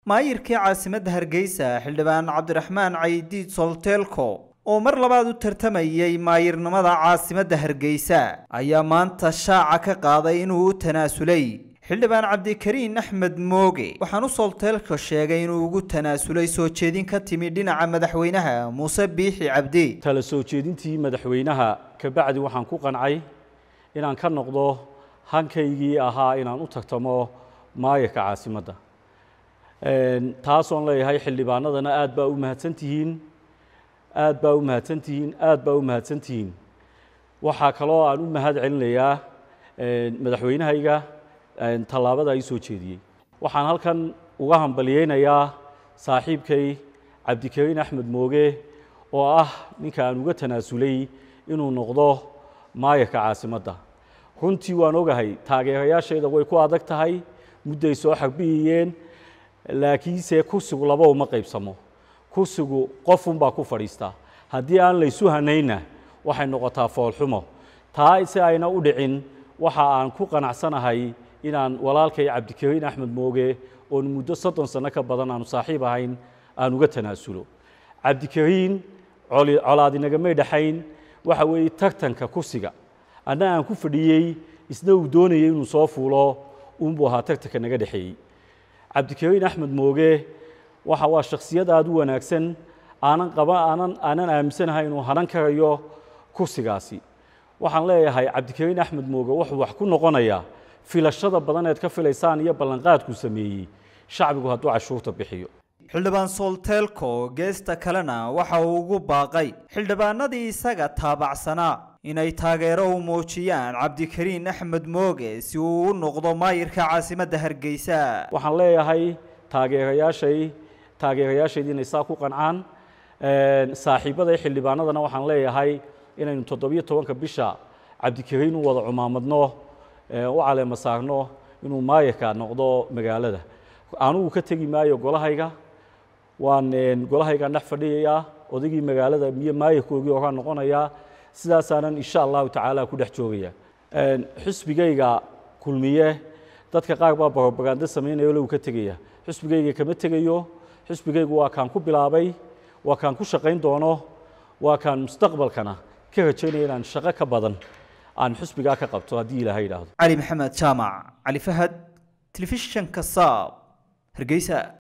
maayirkii caasimadda hargeysa xildhibaan cabdiraxmaan caydiid solteelko oo mar labaad u tartamayay maayirnimada caasimadda hargeysa ayaa maanta shaaca ka qaaday inuu u tanaasulay xildhibaan cabdikariin axmed mooge waxaan u solteelka sheegay inuu ugu tanaasulay soo jeedin ka timi dhinaca madaxweynaha muuse biixi cabdi tala soo jeedintii madaxweynaha kabacdi waxaan ku qancay inaan ka noqdo hankaygii ahaa inaan u tartamo maayirka caasimadda taasoon leeyahay xildhibaanadana aad baa u mahadsantihiin aad baa u mahadsantihiin aad baa u mahadsantihiin waxaa kaloo aan u mahad celinayaa madaxweynahayga tallaabada ay soo jeediyey waxaan halkan uga hambaliyeynayaa saaxiibkay cabdikariin axmed mooge oo ah ninka aan uga tanaasulay inuu noqdo maayirka caasimadda runtii waan ogahay taageerayaashayda way ku adag tahay mudday soo xarbiyayeen laakiinse kursigu laba uma qaybsamo kursigu qofunbaa ku fadhiistaa haddii aan laysu hanaynna waxay noqotaa foolxumo taa si ayna u dhicin waxa aan ku qanacsanahay inaan walaalkay cabdikariin axmed mooge oon muddo soddon sanno ka badan aanu saaxiib ahayn aan uga tanaasulo cabdikariin colaadinagamay dhexayn waxa weeye tartanka kursiga anna aan ku fadhiyey isna uu doonayay inuu soo fuulo uunbuu ahaa tartanka naga dhexeeyey cabdikariin axmed mooge waxa waa shakhsiyad aada u wanaagsan aanan qaba aanan aanan aaminsanahay inuu hanan karayo kursigaasi waxaan leeyahay cabdikariin axmed mooge wuxuu wax ku noqonayaa filashada badan eed ka filaysaan iyo ballanqaadkuu sameeyey shacbigu hadduu cashuurta bixiyo xildhibaan soolteelko geesta kalena waxa uu ugu baaqay xildhibaanadii isaga taabacsanaa inay taageero u muujiyaan cabdikariin axmed mooge si uu u noqdo maayirka caasimadda hargeysa waxaan leeyahay taageerayaashay taageerayaashayda inay saa ku qancaan saaxiibaday xildhibaanadana waxaan leeyahay inaynu toddobiyo tobanka bisha cabdikariin u wada cumaamadno u caleema saarno inuu maayirka noqdo magaalada anugu ka tegi maayo golahayga waan golahaygaan dhex fadhiyayaa odaygii magaalada iyo maayirkoogii oraa noqonayaa sidaasaanan insha allahu tacaala ku dhex joogaya xusbigayga kulmiye dadka qaar baa barobagando samaynayo low ka tegaya xusbigayga kama tegayo xusbigaygu waa kaan ku bilaabay waa kaan ku shaqayn doono waa kaan mustaqbalkana ka rajaynaya inaan shaqo ka badan aan xusbigaa ka qabto haddii ilaahay idhaahdo cali maxamed jaamac cali fahad telefishanka saab hargeysa